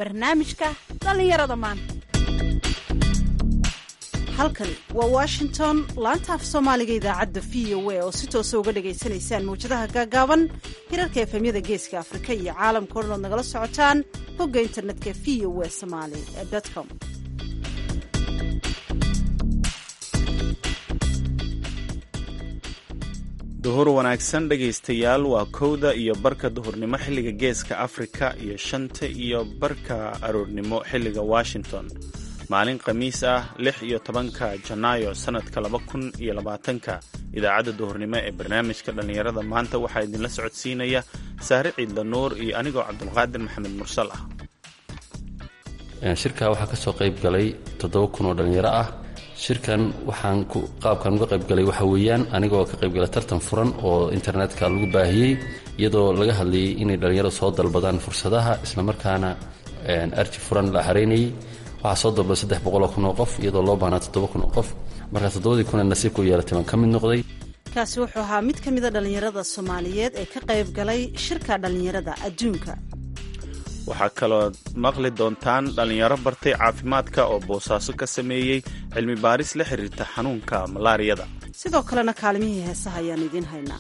barnaamijka dhallinyarada maanta halkani waa washington laanta af soomaaliga idaacadda v o a oo si toosa uga dhagaysanaysaan mawjadaha gaagaaban hirarka efemyada geeska afrika iyo caalamka o dhan ood nagala socotaan bogga internetka v o a somaali com duhur wanaagsan dhegaystayaal waa kowda iyo barka duhurnimo xilliga geeska afrika iyo shanta iyo barka aroornimo xilliga washington maalin khamiis ah lix iyo tobanka janaayo sannadka laba kun iyo labaatanka idaacadda duhurnimo ee barnaamijka dhallinyarada maanta waxaa idinla socodsiinaya saare ciidla nuur iyo anigoo cabdulqaadir maxamed mursal ah shirka waxaa ka soo qayb galay toddoba kun oo dhallinyaro ah shirkan waxaan qaabkan uga qaybgalay waxa weeyaan anigoo ka qaybgalay tartan furan oo internetka lagu baahiyey iyadoo laga hadlayay inay dhallinyarada soo dalbadaan fursadaha islamarkaana arji furan la xaraynayay waxaa soo dalbaday saddex boqoloo kun oo qof iyadoo loo baahnaa toddoba kun oo qof marka toddobadii kun ee nasiibka u yeelatay baan ka mid noqday kaasi wuxuu ahaa mid ka mida dhallinyarada soomaaliyeed ee ka qayb galay shirka dhallinyarada adduunka waxaa kaloo maqli doontaan dhallinyaro bartay caafimaadka oo boosaaso ka sameeyey cilmi baaris la xiriirta xanuunka malaariyada sidoo kalena kaalimihii heesaha ayaan idiin haynaa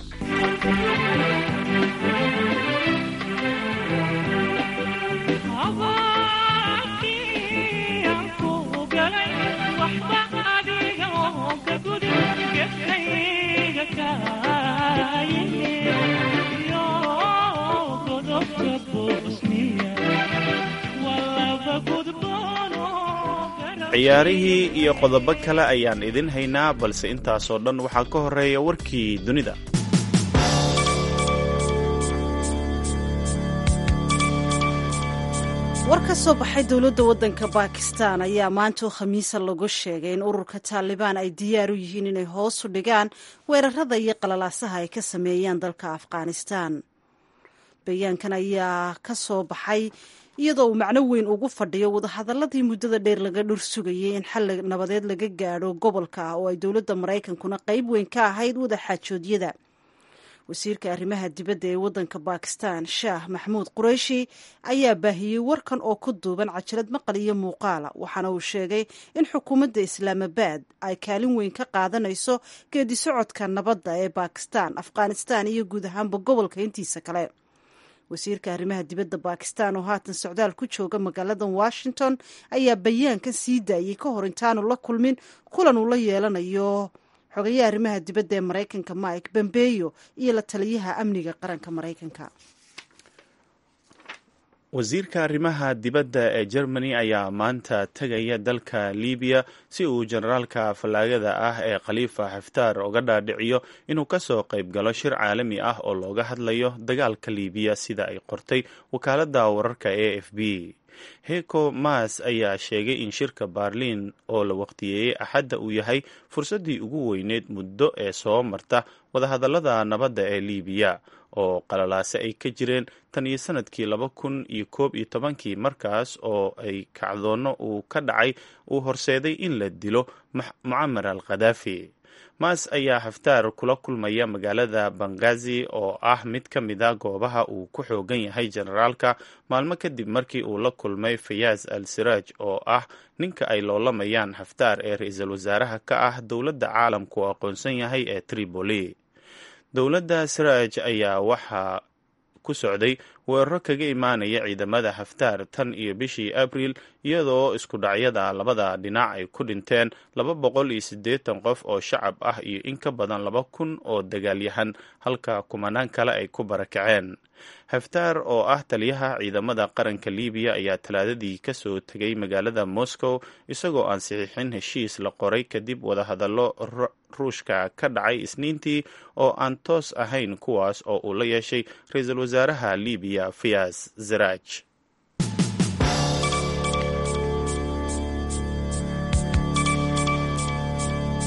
ciyaarihii iyo qodobo kale ayaan idin haynaa balse intaasoo dhan waxaa ka horeeya warkii dunida war ka soo baxay dowladda waddanka bakistan ayaa maantoo khamiisa lagu sheegay in ururka taalibaan ay diyaar u yihiin inay hoos u dhigaan weerarada iyo qalalaasaha ay ka sameeyaan dalka afghanistan bayaankan ayaa ka soo baxay iyadoo uu macno weyn ugu fadhiyo wadahadaladii muddada dheer laga dhur sugayay in xal nabadeed laga gaadho gobolka ah oo ay dowladda maraykankuna qayb weyn ka ahayd wadaxaajoodyada wasiirka arrimaha dibadda ee waddanka bakistan shaah maxmuud qureyshi ayaa baahiyey warkan oo ku duuban cajalad maqal iyo muuqaala waxaana uu sheegay in xukuumadda islaamabad ay kaalin weyn ka qaadanayso geedi socodka nabadda ee bakistan afghanistan iyo guud ahaanba gobolka intiisa kale wasiirka arrimaha dibadda bakistan oo haatan socdaal ku jooga magaalada washington ayaa bayaankan sii daayey ka hor intaanu la kulmin kulan uu la yeelanayo xogayaha arrimaha dibadda ee maraykanka mike bombeyo iyo la taliyaha amniga qaranka maraykanka wasiirka arrimaha dibadda ee germany ayaa maanta tegaya dalka libiya si uu generaalka fallaagada ah ee khaliifa xaftaar uga dhaadhiciyo inuu ka soo qayb galo shir caalami ah oo looga hadlayo dagaalka libiya sida ay qortay wakaaladda wararka a f b heko mas ayaa sheegay in shirka baarliin oo la waqtiyeeyey axadda uu yahay fursaddii ugu weyneyd muddo ee soo marta wadahadallada nabadda ee libiya oo qalalaase ay ka jireen tan iyo sanadkii laba kun iyo koob iyo tobankii markaas oo ay kacdoonno uu ka dhacay uu horseeday in la dilo mucamar al khadaafi maas ayaa xaftaar kula kulmaya magaalada bangazi oo ah mid ka mida goobaha uu ku xoogan yahay generaalka maalmo kadib markii uu la kulmay fayaaz al siraaj oo ah ninka ay loolamayaan xaftaar ee ra-iisul wasaaraha ka ah dowladda caalamku u aqoonsan yahay ee tripoli dowladda siraaj ayaa waxaa ku socday weeraro kaga imaanaya ciidamada xaftaar tan iyo bishii abriil iyadoo isku dhacyada labada dhinac ay ku dhinteen laba boqol iyo siddeetan qof oo shacab ah iyo in ka badan laba kun oo dagaalyahan halka kumanaan kale ay ku barakaceen xaftaar oo ah taliyaha ciidamada qaranka libiya ayaa talaadadii ka soo tegay magaalada moscow isagoo aan saxiixin heshiis la qoray kadib wadahadallo ruushka ka dhacay isniintii oo aan toos ahayn kuwaas oo uu la yeeshay ra-iisul wasaaraha libiya fiyas zaraaj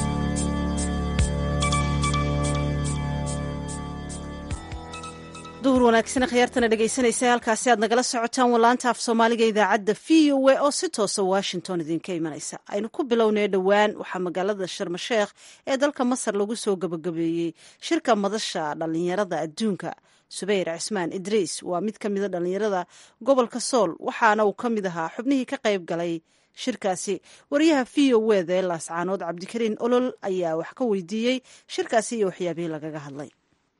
duhur duhur wanaagsan khiyaartana dhegaysanaysa halkaasi aad nagala socotaan walaanta af soomaaliga idaacadda v o a oo si toosa washington idinka imanaysa aynu ku bilownay dhowaan waxaa magaalada sharmasheekh ee dalka masar lagu soo gabagabeeyey shirka madasha dhallinyarada adduunka subeyr cismaan idriis waa mid ka mida dhallinyarada gobolka sool waxaana uu ka mid ahaa xubnihii ka qayb galay shirkaasi wariyaha v o wda ee laascaanood cabdikariin olol ayaa wax ka weydiiyey shirkaasi iyo waxyaabihii lagaga hadlay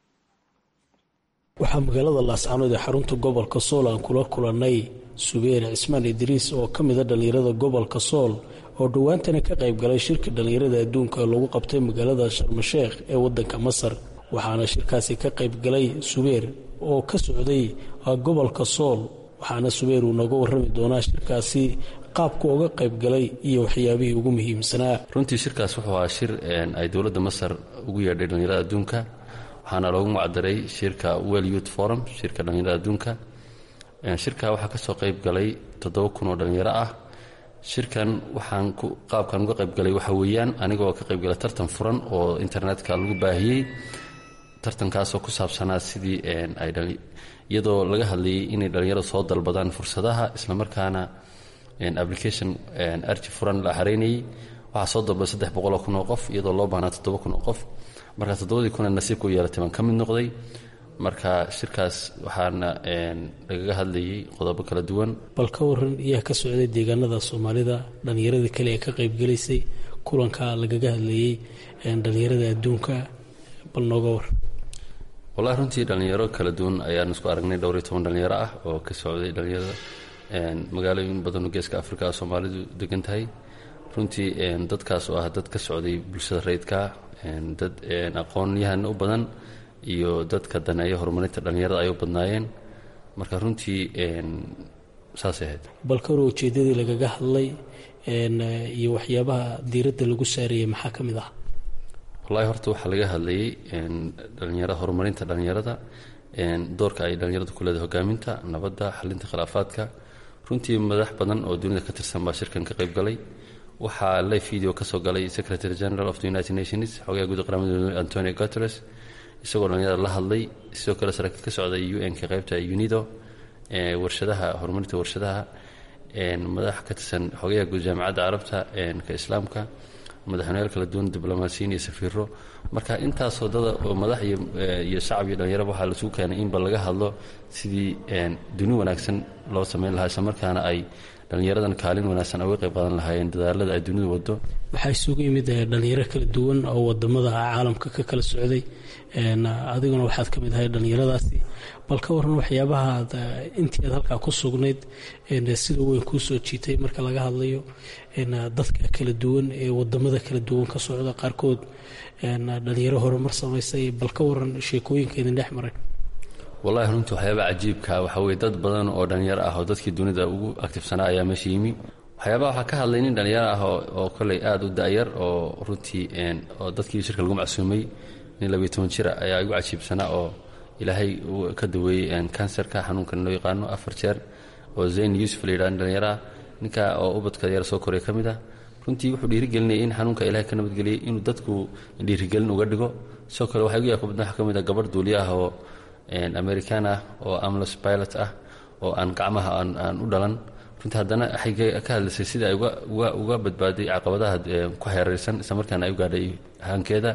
waxaa magaalada laascaanood ee xarunta gobolka sool aan kula kulannay subeer cismaan idriis oo ka mida dhallinyarada gobolka sool oo dhowaantana ka qayb galay shirka dhallinyarada adduunka lagu qabtay magaalada sharmasheekh ee waddanka masar waxaana shirkaasi ka qayb galay subeer oo ka socday gobolka sool waxaana subeer uu nooga warrami doonaa shirkaasi qaabku uga qayb galay iyo waxyaabihii ugu muhiimsanaa runtii shirkaas wuxuu ahaa shir ay dowladda masar ugu yeedhay dhallinyarada adduunka waxaana loogu macdaray shirka well youth forum shirka dhallinyarada adduunka shirka waxaa kasoo qayb galay toddoba kun oo dhallinyaro ah shirkan waxaan qaabkan uga qayb galay waxa weeyaan anigoo ka qayb galay tartan furan oo internetka lagu baahiyey tartankaasoo ku saabsanaa sidii iyadoo laga hadlayay inay dhallinyarada soo dalbadaan fursadaha islamarkaana application arji furan la xareynayay waxaa soo dalbaday saddex boqoloo kun oo qof iyadoo loo baahnaa toddoba kun oo qof marka toddobadii kuna nasiibka u yeelatay baan ka mid noqday marka shirkaas waxaana lagaga hadlayay qodobo kala duwan bal ka waran iyaa ka socday deegaanada soomaalida dhallinyaradii kale ee ka qaybgalaysay kulanka lagaga hadlayey dhallinyarada adduunka bal nooga war wallahi runtii dhallinyaro kala duwan ayaan isku aragnay dhowr iyo toban dhallinyaro ah oo ka socday dhallinyarada magaalooyin badanoo geeska afrika soomaalidu degan tahay runtii dadkaas oo ah dad ka socday bulshada rayidka dad aqoon-yahan u badan iyo dadka daneeya horumarinta dhallinyarada ay u badnaayeen marka runtii saasay ahayd bal ka hor ujeedadii lagaga hadlay iyo waxyaabaha diiradda lagu saarayay maxaa ka mid ah wallahi horta waxaa laga hadlayay dhalinyarada horumarinta dhallinyarada doorka ay dhallinyaradu ku leedahay hogaaminta nabadda xalinta khilaafaadka runtii madax badan oo dunida ka tirsan baa shirkan ka qayb galay waxaa live video ka soo galay secretary general of the united nations xogaha guud qaramada antonio guteres isagoo dhallinyarada la hadlay sidoo kale saraakiil ka socday un-ka qaybta unido warshadaha horumarinta warshadaha madax ka tirsan xogaha guud jaamacadda carabta ka islaamka madaxweyneyaal kala duwan diblomaasiyiin iyo safiiro marka intaasoo dada oo madax iyo shacab iyo dhallinyaraba waxaa lasugu keenay inba laga hadlo sidii duni wanaagsan loo samayn lahaa isla markaana ay dhallinyaradan kaalin wanaagsan uga qayb qaadan lahaayeen dadaalada ay dunidu wado waxaa isugu yimid dhalinyaro kala duwan oo wadamada caalamka ka kala socday adiguna waxaad ka mid ahay dhallinyaradaasi bal ka waran waxyaabahaad intii aad halkaa ku sugnayd sida weyn kuu soo jiitay marka laga hadlayo dadka kala duwan ee wadamada kala duwan ka socda qaarkood dhalinyaro horumar samaysay bal ka waran sheekooyinka idin dhex maray wallahi runtii waxyaabaha cajiibka waxaa weye dad badan oo dhallinyaro ah oo dadkii dunida ugu aktifsanaa ayaa meesha yimi waxyaabaha waxaa ka hadlay nin dhallinyaro ah oo koley aada u da-yar oo runtii oo dadkii shirka lagu macsuumay nin labiyo toban jira ayaa igu cajiibsanaa oo ilaahay ka daweeyey kanserka xanuunkan loo yaqaano afar jeer oo zayn yuusuf la yidhah dhallinyaro ah ninka oo ubadka yar soo koraya ka mid ah runtii wuxuu dhiirigelinayay in xanuunka ilahay ka nabadgeliyay inuu dadku dhiirigelin uga dhigo sidoo kale waxaa igu yaabka badna waxaa ka mid ah gabarh duuliya ah oo american ah oo amlos pilot ah oo aan gacmaha aan u dhalan runtii haddana waxay ka hadlaysay sida ay uga badbaaday caqabadaha ku xeeraysan isla markaana ay u gaadhay hankeeda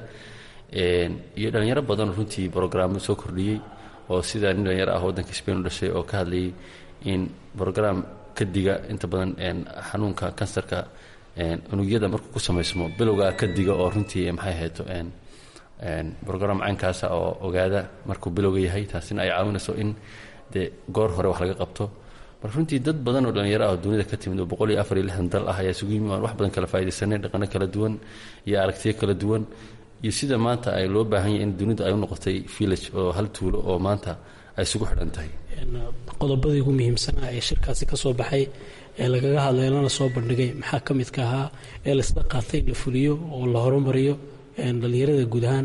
iyo dhallinyaro badan runtii brograamo soo kordhiyey oo sida nin dhalinyaro ah waddanka spain u dhashay oo ka hadlayay in brogram ka diga inta badan xanuunka kansarka unugyada markuu ku samaysmo bilowgaa ka diga oo runtii maxay hayto brogram caynkaasa oo ogaada markuu bilowga yahay taasina ay caawinayso in dee goor hore wax laga qabto marka runtii dad badan oo dhallinyaro ah oo dunida ka timid oo boqol iyo afar iyo lixdan dal ah ayaa isugu yimi aan wax badan kala faa'idaysanay dhaqano kala duwan iyo aragtiyo kala duwan iyo sida maanta ay loo baahan yahay in dunidu ay u noqotay village oo hal tuulo oo maanta ay isugu xidhan tahay qodobadii ugu muhiimsanaa ee shirkaasi ka soo baxay ee lagaga hadlay lana soo bandhigay maxaa ka midka ahaa ee laisla qaatay in la fuliyo oo la horumariyo dhallinyarada guud ahaan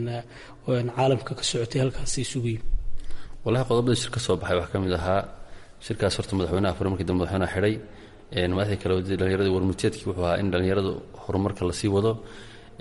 caalamka ka socotay halkaasi isugu yimi wallahi qodobada shir ka soo baxay waxaa ka mid ahaa shirkaas horta madaxweynaha fure markii dambe madaxweynaha xidhay madaxdii kale wadada dhallinyarada warmurteedkii wuxuu ahaa in dhallinyaradu horumarka lasii wado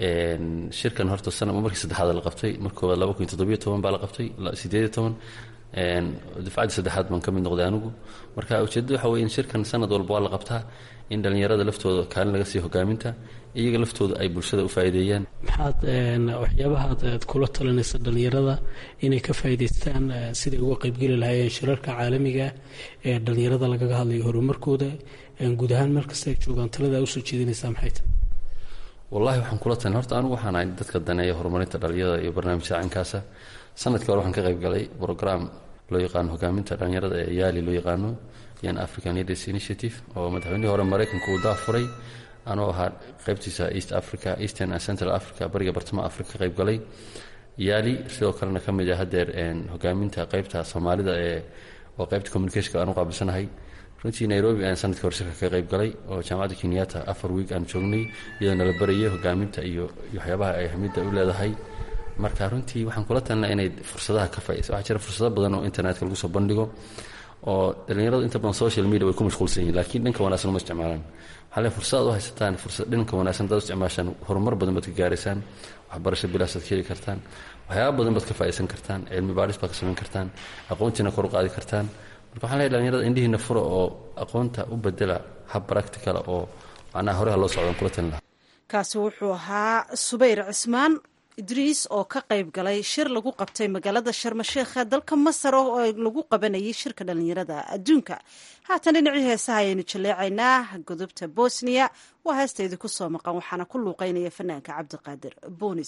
shirkan horta sana markii saddexaad la qabtay marka koowaad laba kun iyo toddobiyo toban baa la qabtay sideed iyo toban dufcaddii saddexaad baan ka mid noqday anigu marka ujeeddada waxa weye in shirkan sanad walba waa la qabtaa in dhallinyarada laftooda kaalin laga siiyo hogaaminta iyaga laftooda ay bulshada u faa'iideeyaan maxaad waxyaabahaad aad kula talinaysa dhallinyarada inay ka faa'iidaystaan siday uga qaybgeli lahaayeen shirarka caalamiga ee dhallinyarada lagaga hadlayo horumarkooda guud ahaan meel kasta ay joogaan talada usoo jeedinaysaa maxay tahay wallahi waxaan kula talin horta anigu waxaan ahay dadka daneeya horumarinta dhallinyarada iyo barnaamijka caynkaasa sanadkii hore waxaan ka qayb galay brogram loo yaqaano hogaaminta dhallinyarada ee yaali loo yaqaano yan african leaders initiative oo madaxweynihii hore maraykanka uu daafuray anoo ahaa qaybtiisa east africa eastern and central africa bariga bartamaha africa ka qayb galay yaali sidoo kalena ka mid ah hadeer hogaaminta qaybta soomaalida ee oo qaybta communicationka aan u qaabilsanahay runtii nairobi ayaan sanadkii hore shirka ka qayb galay oo jaamacadda kenyatta afar wiig aan joognay iyadoo nala barayay hogaaminta iyo waxyaabaha ay ahmiyadda u leedahay marka runtii waxaan kula talina inay fursadaha ka faaidaysa waxaa jira fursado badan oo internetka lagu soo bandhigo oo dhallinyaradu inta badan social media way ku mashquulsan yihin lakiin dhanka wanaagsan uma isticmaalaan waxaa le fursadaad u haysataan fursad dhanka wanaagsan hadaad u isticmaashaan horumar badan baad ka gaaraysaan waxbarasho bilaasaad ka heli kartaan waxyaaba badan baad ka faa'idaysan kartaan cilmi baadhis baad ka samayn kartaan aqoontiina kor u qaadi kartaan marka waxaan leeyahy dhallinyarada indhihiina fura oo aqoonta u bedela hab practicala oo macnaha horeha loo socdan kula talin lahaa kaasi wuxuu ahaa subayr cismaan idriis oo ka qayb galay shir lagu qabtay magaalada sharmasheekha dalka masar oo lagu qabanayay shirka dhallinyarada adduunka haatan dhinacii heesaha ayaynu jaleecaynaa godobta bosniya waa heesta idinku soo maqan waxaana ku luuqeynaya fanaanka cabdiqaadir bonis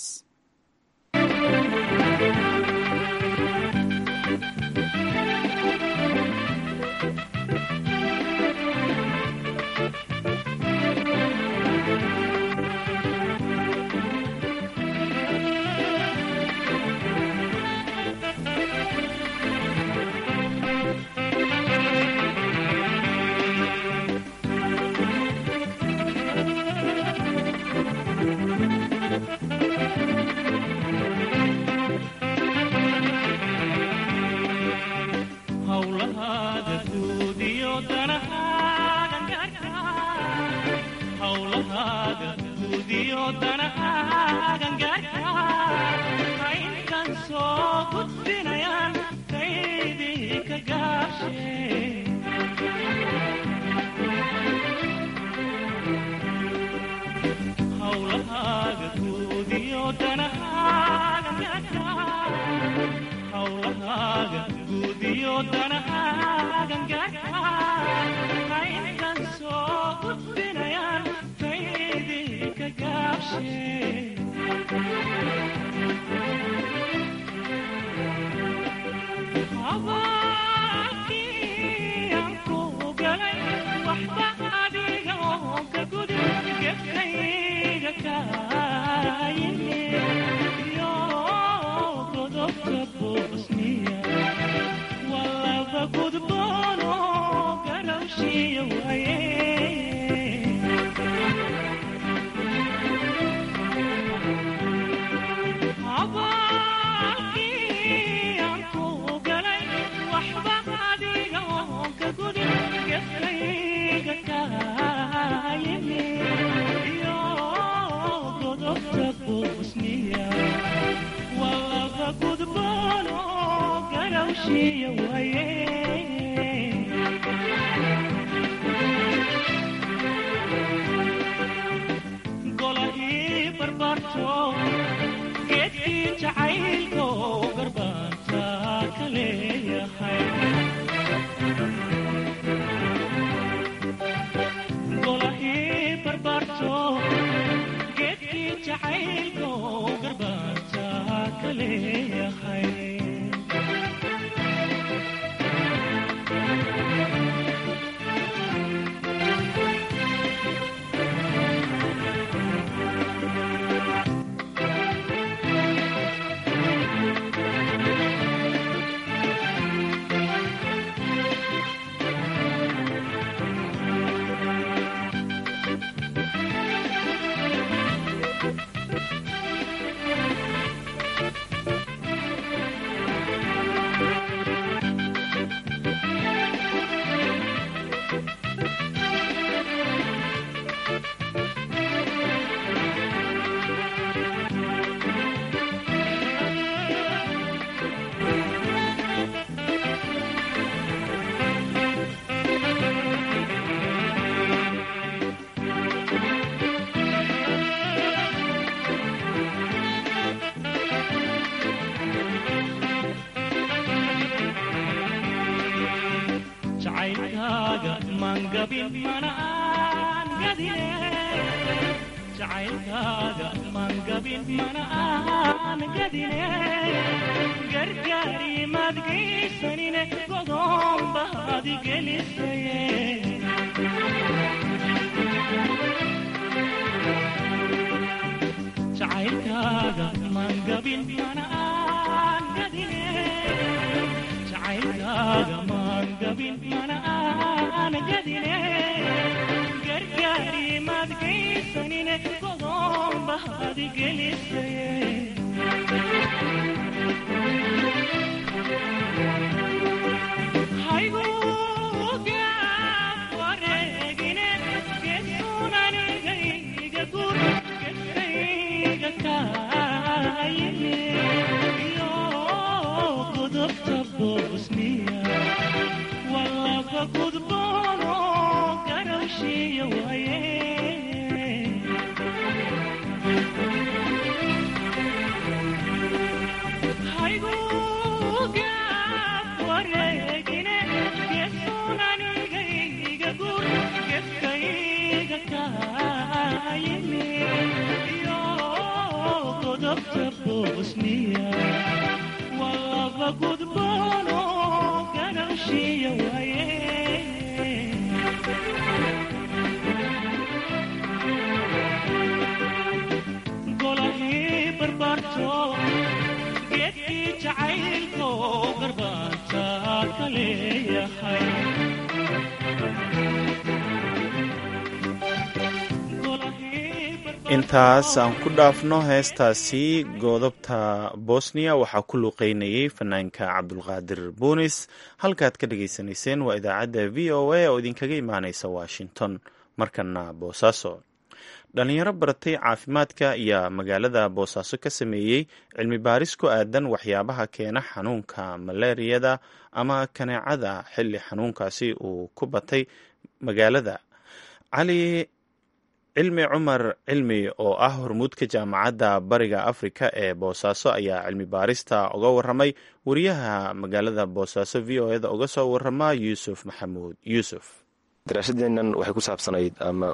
jacaylkaaga mangabin mana aan gadine gargaarimaad geysanine godoon baad gelisaye jacaylkaaga mangabin mana aan gadine jacaylkaaga mangabin mana aan gadine gargaarimaad geysanine godoon baad gelisaye haygugaab wareegine gesunanigayga gur gesayga kaayine iyo godobta bosniya walaba gudboono garowshiya waaye haygugaab wareegine gesunanigayga gur geskayga kaayine iyo godobta bosniya walaba gudboono garowshiya waaye golahii barbaarto geedkii jacaylko garbaanta ka leeyahay intaas aan ku dhaafno heestaasi goodobta bosniya waxaa ku luuqeynayay fanaanka cabdulqaadir buunis halkaad ka dhagaysanayseen waa idaacadda v o a oo idinkaga imaaneysa washington markana boosaaso dhalinyaro baratay caafimaadka ayaa magaalada boosaaso ka sameeyey cilmi baaris ku aadan waxyaabaha keena xanuunka malaariyada ama kaneecada xilli xanuunkaasi uu ku batay magaalada cali cilmi cumar cilmi oo ah hormuudka jaamacadda bariga afrika ee boosaaso ayaa cilmi baarista uga waramay wariyaha magaalada boosaaso v o eda uga soo warama yuusuf maxamuud yuusuf daraasadeennan waxay ku saabsanayd ama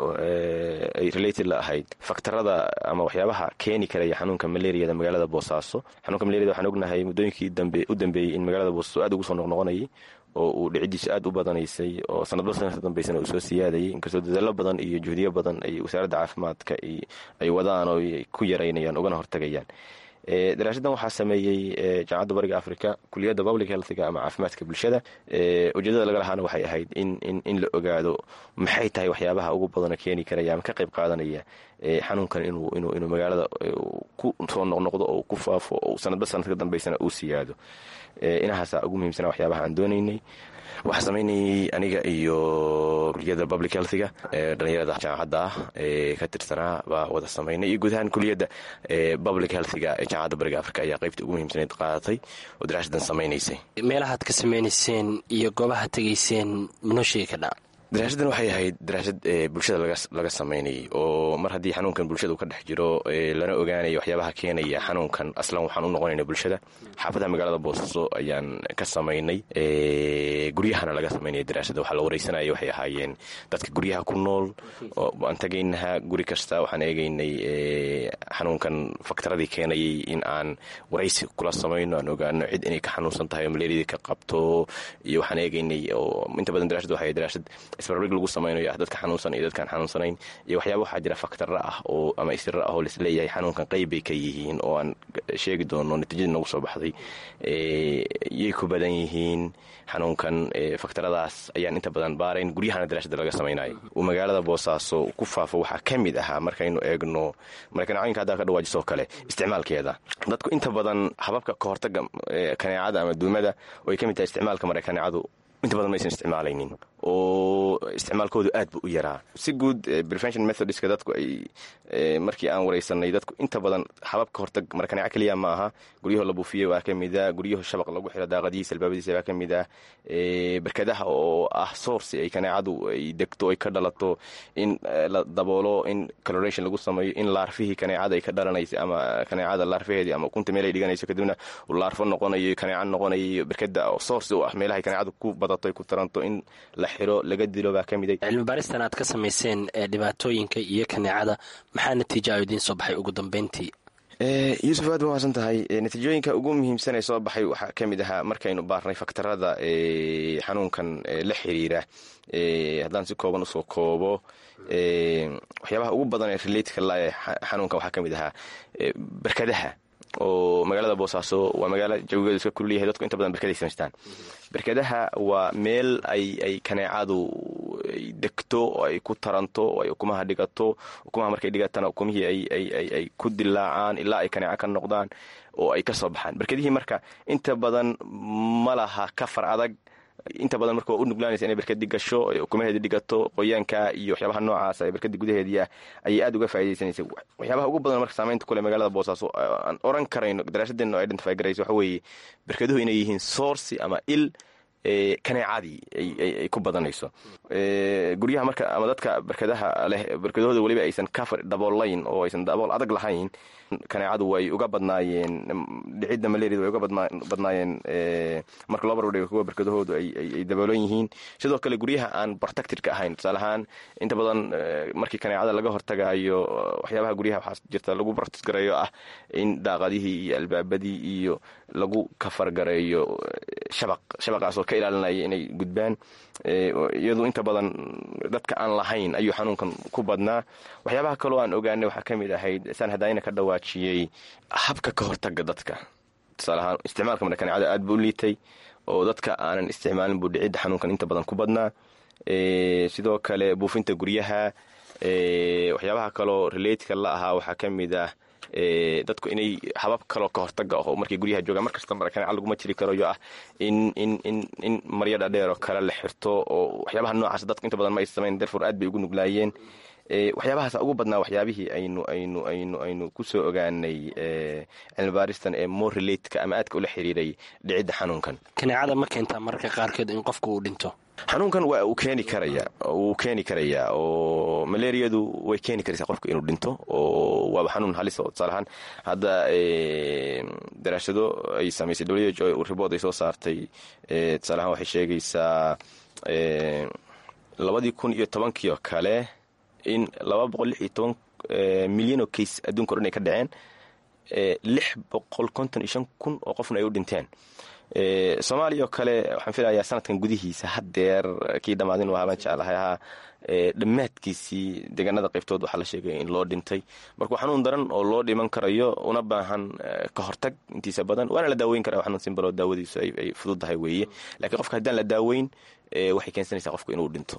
ay related la ahayd faktarada ama waxyaabaha keeni karaya xanuunka malaariyada magaalada boosaaso xanuunka malariyada waxaan ognahay muddooyinkii u dambeeyey in magaalada boosaaso aad ugu soo noqnoqonayay oo uu dhicidiisu aad u badanaysay oo sanadba sanadka dambeysana uu soo siyaadayay inkastoo dadaalo badan iyo juhdiyo badan ay wasaaradda caafimaadka ay wadaan oo ku yaraynayaan ugana hortagayaan daraasadan waxaa sameeyey jaamacadda bariga africa kuliyadda public healthga ama caafimaadka bulshada ujeedada laga lahaana waxay ahayd in la ogaado maxay tahay waxyaabaha ugu badano keeni karaya ama ka qayb qaadanaya xanuunkan inuu magaalada ku soo noqnoqdo oo ku faafo oo sanadba sanadka dambeysana uu siyaado inahaasa ugu muhiimsana waxyaabaha aan doonaynay waxaa samaynayay aniga iyo kuliyadda public healthga dhalinyarada jaamacadda ah ee ka tirsanaa baa wada samaynay iyo guud ahaan kuliyadda public healthga ee jaamacadda bariga africa ayaa qaybta ugu muhiimsanayd qaadatay oo daraasadan samaynaysay meelahaad ka samaynayseen iyo goobaha tegayseen minoo sheegi kadhaa daraasaddan waxay ahayd daraasad bulshada laga samaynayay oo mar haddii xanuunkan bulshada uu ka dhex jiro lana ogaanayo waxyaabaha keenaya xanuunkan aslan waxaan u noqonayna bulshada xaafadaha magaalada boosaaso ayaan ka samaynay guryahana laga samaynaya daraasadda waxaa la wareysanaya waxay ahaayeen dadka guryaha ku nool aan tagaynaha guri kasta waxaan eegaynay xanuunkan faktaradii keenayay in aan waraysi kula samayno aan ogaano cid inay ka xanuunsan tahay oo malaariyadii ka qabto iyo waxaan eegaynay oo inta badan darasad waxay daraasad isbarbig lagu samaynayo ah dadka xanuunsan iyo dadkaan xanuunsanayn iyo waxyaaba waxaa jira faktara ah oo ama isira ah oo laisleeyahay xanuunkan qayb bay ka yihiin oo aan sheegi doono natiijadii noogu soo baxday yay ku badan yihiin xanuunkan faktaradaas ayaan inta badan baarayn guryahana daraashada laga samaynayo uu magaalada boosaaso ku faafo waxaa ka mid ahaa markaynu eegno markanacooyinka haddaa ka dhawaajisoo kale isticmaalkeeda dadku inta badan hababka ka hortaga kaneecada ama duumada oo ay ka mid tahay isticmaalka marekaneecadu inta badan maysan isticmaalaynin oo isticmaalkoodu aad bu u yaraa si guud prevention methodska dadku ay markii aan wareysanay dadku inta badan hababka hortag markaneeco keliya ma aha guryaho la buufiyey waa ka mid ah guryaho shabaq lagu xiro daaqadihiisa albaabadiisa waa ka mid ah berkadaha oo ah source ay kaneecadu ay degto ay ka dhalato in la daboolo in coloration lagu sameeyo in laarfihii kaneecada ay ka dhalanaysa ama kaneecada laarfaheedii ama ukunta meel ay dhiganayso kadibna laarfo noqonayo kaneeco noqonayo berkada oo source u ah meelahay kaneecadu ku badato ay ku taranto in la xiro laga dilo baa ka miday cilmi baaristan aad ka samayseen ee dhibaatooyinka iyo kaneecada maxaa natiijo a idiin soo baxay ugu dambeyntii yuusuf aad ba mahadsan tahay natiijooyinka ugu muhiimsan ee soo baxay waxaa ka mid ahaa markaynu baarnay faktarada xanuunkan la xiriira haddaan si kooban usoo koobo waxyaabaha ugu badan ee relatka la xanuunkan waxaa ka mid ahaa berkadaha oo magaalada boosaaso waa magaalo jawigeedu iska kululyahay dadku inta badan berkaday samaystaan berkadaha waa meel ay ay kaneecadu ay degto oo ay ku taranto oo ay ukumaha dhigato ukumaha markay dhigatana ukumihii ay ku dilaacaan ilaa ay kaneeco ka noqdaan oo ay ka soo baxaan berkadihii marka inta badan ma laha kafar adag inta badan marka waa u nuglaanaysa inay berkadi gasho ukumaheedi dhigato qoyaanka iyo waxyaabaha noocaas ee berkadi gudaheedii ah ayay aad uga faa'iidaysanaysa waxyaabaha ugu badan marka saamaynta kule magaalada boosaaso aan oran karayno daraasadeenna oo identify garayso waxa weeye berkaduhu inay yihiin sourci ama il kaneecadii ay ku badanayso guryaha marka ama dadka berkadaha leh berkadahooda weliba aysan kafar daboolayn oo aysan dabool adag lahayn kaneecadu way uga badnaayeen dhicidda malaria way uga badnaayeen marka loo barbardhigo kuwa berkadahoodu ay daboolan yihiin sidoo kale guryaha aan protectedka ahayn tusaale ahaan inta badan markii kaneecada laga hortagayo waxyaabaha guryaha waxaa jirta lagu protect gareeyo ah in daaqadihii iyo albaabadii iyo lagu kafar gareeyo shabaq shabaqaasoo ka ilaalinaya inay gudbaan iyadu inta badan dadka aan lahayn ayuu xanuunkan ku badnaa waxyaabaha kaloo aan ogaanay waxaa ka mid ahayd saan hadaayina ka dhawaajiyey habka ka hortaga dadka tusaale ahaan isticmaalka marka kaneecada aad buu u liitay oo dadka aanan isticmaalin buu dhicidda xanuunkan inta badan ku badnaa sidoo kale buufinta guryaha waxyaabaha kaloo relatka la ahaa waxaa ka mid ah dadku inay habab kaloo ka hortaga oo markay guryaha joogaan markasta markaneca laguma jiri karayo ah in in in in maryo dhadheer oo kale la xirto oo waxyaabaha noocaas dadku inta badan ma ay samayn darfor aad bay ugu nuglaayeen waxyaabahaas ugu badnaa waxyaabihii aynu aynu aynu aynu kusoo ogaanay cilmibaaristan ee more relatka ama aadka ula xiriiray dhicidda xanuunkan kaneecada ma keentaa mararka qaarkeed in qofka uu dhinto xanuunkan waa uu keeni karaya wuu keeni karayaa oo malaariyadu way keeni karaysaa qofka inuu dhinto oo waaba xanuun halis oo tusaale ahaan hadda daraasado ay samaysay w h o ribood ay soo saartay tusaale ahaan waxay sheegaysaa labadii kun iyo tobankii oo kale in laba boqol lix iyo toban milyan oo case adduunka o dhan ay ka dhaceen lix boqol konton iyo shan kun oo qofna ay u dhinteen soomaaliya oo kale waxaan filayaa sanadkan gudihiisa haddeer kii dhammaadin waa habaan jeclahay ahaa dhammaadkiisii deegaanada qaybtood waxaa la sheegay in loo dhintay marka xanuun daran oo loo dhiman karayo una baahan ka hortag intiisa badan waana la daaweyn karaa xanuun simbaloo daawadiisu ay fududdahay weeye lakiin qofka haddaan la daaweyn waxay keensanaysaa qofka inuu dhinto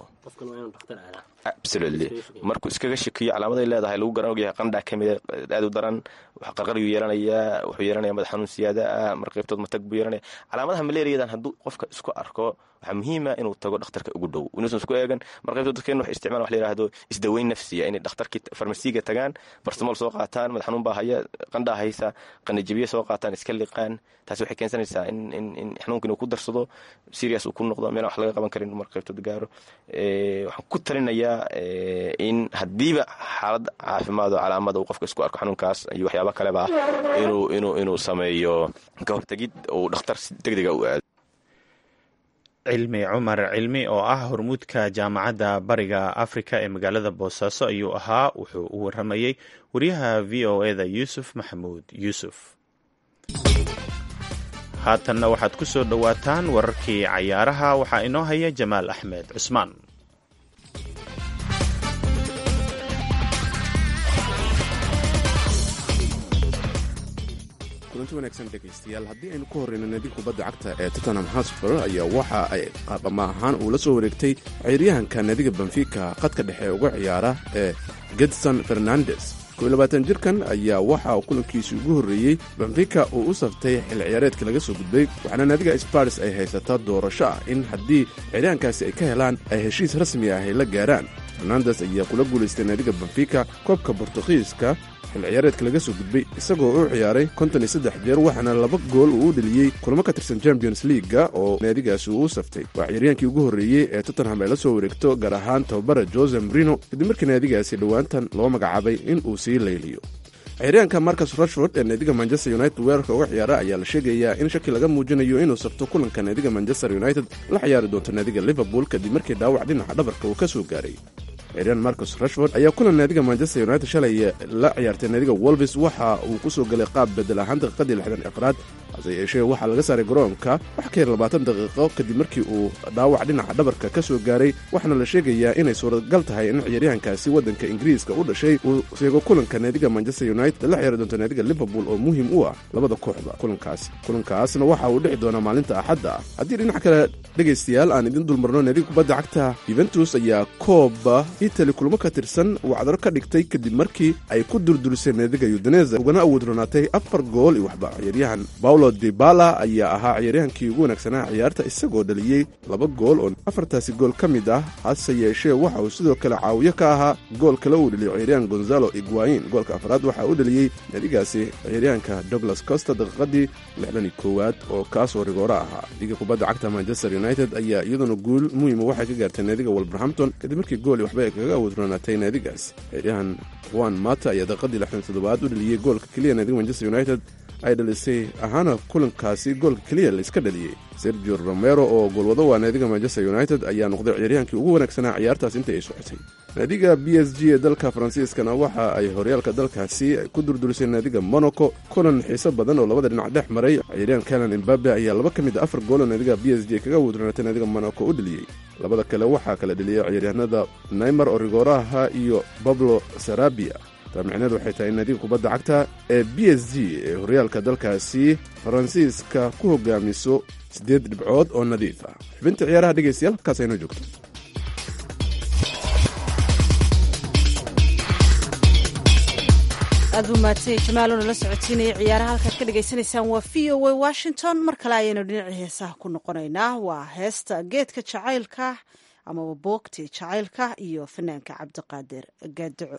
absolutely markuu iskaga shakiyo calaamaday leedahay lagu garan ogyahay qandhaa ka mida aad u daran qarqaryuu yeelanayaa wuxuu yeelanaya madax xanuun siyaada ah mar qaybtood matag buu yeelanaya calaamadaha malaariyadan hadduu qofka isku arko waxaa muhiima inuu tago dhakhtarka ugu dhow inuusan isku eegan mar qaybtood dadkeen waxay isticmalan wax la yidhaahdo isdaweyn nafsiya inay dhakhtarkii farmasiga tagaan barsamool soo qaataan madax xanuun baa haya qandhaa haysa qanajabiye soo qaataan iska liqaan taasi waxay keensanaysaa in in in xanuunka inuu ku darsado serious uu ku noqdo meelaan wax laga qaban karin mar qaybtood gaaro waxaan ku talinayaa in haddiiba xaalad caafimaad oo calaamada uu qofka isku arko xanuunkaas iyo waxyaaba kaleba inuu inuu inuu sameeyo ka hortegid uu dhakhtar si degdega u aado cilmi cumar cilmi oo ah hormuudka jaamacadda bariga afrika ee magaalada boosaaso ayuu ahaa wuxuu u waramayey wariyaha v o eda yuusuf maxamuud yuusuf haatanna waxaad ku soo dhowaataan wararkii cayaaraha waxaa inoo haya jamaal axmed cusmaan kulanti wanaagsan dhegaystayaal haddii aynu ku horreyno naadiga kubadda cagta ee tottenham hotspur ayaa waxa ay qaabama ahaan uu la soo wareegtay ciyaaryahanka naadiga benfica qadka dhexe uga ciyaara ee gedson fernandes koilabaatan jirkan ayaa waxa uu kulankiisii ugu horreeyey benfica uu u saftay xil ciyaareedka laga soo gudbay waxaana naadiga spars ay haysataa doorasho ah in haddii ciyaaryahankaasi ay ka helaan ay heshiis rasmi ah ay la gaaraan fernandes ayaa kula guulaystay naadiga benfica koobka bortugiiska xil ciyaareedka laga soo gudbay isagoo u ciyaaray konton iyo saddex jeer waxaana laba gool uu u dheliyey kulamo ka tirsan champions leaga oo naadigaasi uu u saftay waa ciyaryaankii ugu horreeyey ee tottenham ay la soo wareegto gaar ahaan tababara jose marino kadib markii naadigaasi dhowaantan loo magacaabay in uu sii layliyo ciyaaryahanka marcus rashford ee naadiga manchester united weerarka uga ciyaara ayaa la sheegayaa in shaki laga muujinayo inuu sabto kulanka naadiga manchester united la ciyaari doonto naadiga liverpool kadib markii dhaawac dhinaca dhabarka uu ka soo gaaray ciyaaryahan marcus rashford ayaa kulan naadiga manchester united shalay la ciyaartay naadiga wolvis waxa uu ku soo galay qaab bedel ahaan daqiiqadii lixdan afraad hase yeeshee waxaa laga saaray garoonka wax ka yar labaatan daqiiqo kadib markii uu dhaawac dhinaca dhabarka ka soo gaaray waxaana la sheegayaa inay suuragal tahay in ciyaaryahankaasi waddanka ingiriiska u dhashay uu seego kulanka naadiga manchester united la ciyaari doonto naadiga liverpool oo muhiim u ah labada kooxda kulankaasi kulankaasna waxa uu dhici doonaa maalinta axadda ah haddii dhinac kale dhegaystayaal aan idin dulmarno naadiga kubadda cagta yuventus ayaa kooba itali kulmo ka tirsan wacdaro ka dhigtay kadib markii ay ku durdurisay naadiga udineza ugana awood ronaatay afar gool iyo waxba ciyaaryahan paulo dibala ayaa ahaa ciyaaryahankii ugu wanaagsanaa ciyaarta isagoo dhaliyey laba gool oo afartaasi gool ka mid ah hase yeeshee waxa uu sidoo kale caawiyo ka ahaa gool kale uu dhaliyo ciyaaryahan gonzalo iguain goolka afraad waxa uu dhaliyey naadigaasi ciyaaryahanka douglas costa daqiiqadii lixdan iyo koowaad oo kaasoo rigoora ahaa liga kubadda cagta manchester united ayaa iyaduna guul muhiima waxay ka gaartay naadiga wolverhampton kadib markii gool iyo waxba ay kaga awood ronaatay naadigaas ciyaaryahan juan mata ayaa daqiiqadii lixdan toddobaad u dhaliyey goolka keliya naadiga manchester united ay dhalisay ahaana kulankaasi goolka keliya la iska dhaliyey sergio romero oo goolwado waa naadiga manchester united ayaa noqday ciyaaryahankii ugu wanaagsanaa ciyaartaas intii ay socotay naadiga b s g ee dalka faransiiskana waxa ay horyaalka dalkaasi ku durdurisay naadiga monaco kulan xiiso badan oo labada dhinac dhex maray ciyaaryahan kalan imbabe ayaa laba ka mid a afar gooloo naadiga b s g kaga wudranatay naadiga monaco u dheliyey labada kale waxaa kala dheliyey ciyaaryahanada naymar oo rigooraha iyo bablo sarabia taamicneed waxay tahay in naadiga kubadda cagta ee b s g ee horyaalka dalkaasi faransiiska ku hogaamiso siddeed dhibcood oo nadiif ah xubinta ciyaaraha dhegaystayaal halkaas aynoo joogto aad buu mahadsan yahay jamaalo nala socotiinaya ciyaaraha halkaad ka dhagaysanaysaan waa v o a washington mar kale ayaynu dhinacii heesaha ku noqonaynaa waa heesta geedka jacaylka amaba boogti jacaylka iyo fanaanka cabdiqaadir gaadaco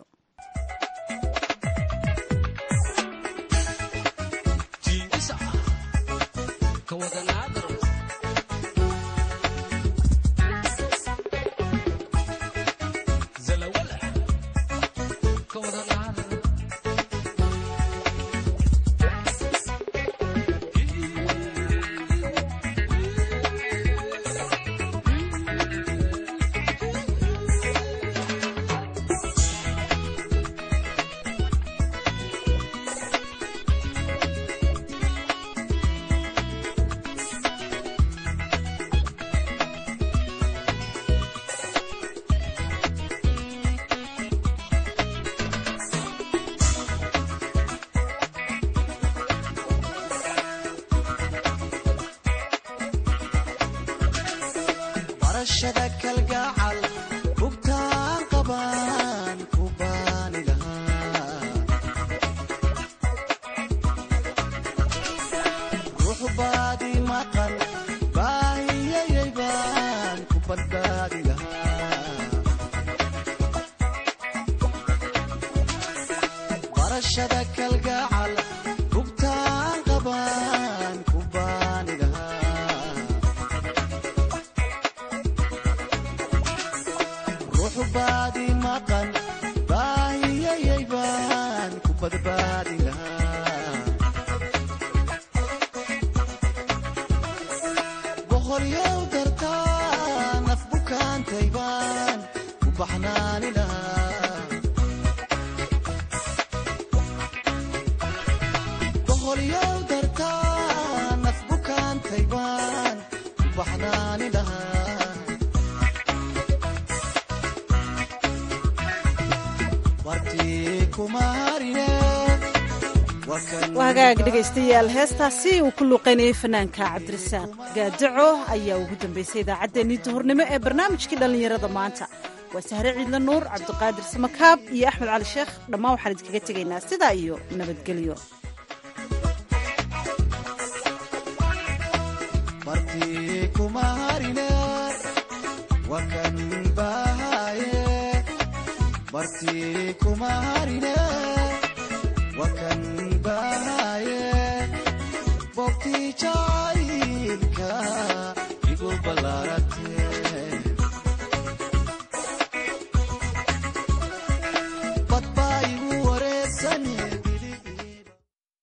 hagaag dhegaystayaal heestaasi uu ku luuqaynayay fanaanka cabdirasaaq gaadaco ayaa ugu dambaysay idaacaddeenii duhurnimo ee barnaamijkii dhallinyarada maanta waa sahre ciidla nuur cabdiqaadir samakaab iyo axmed cali sheekh dhammaan waxaan idinkaga tegaynaa sidaa iyo nabadgelyo wakan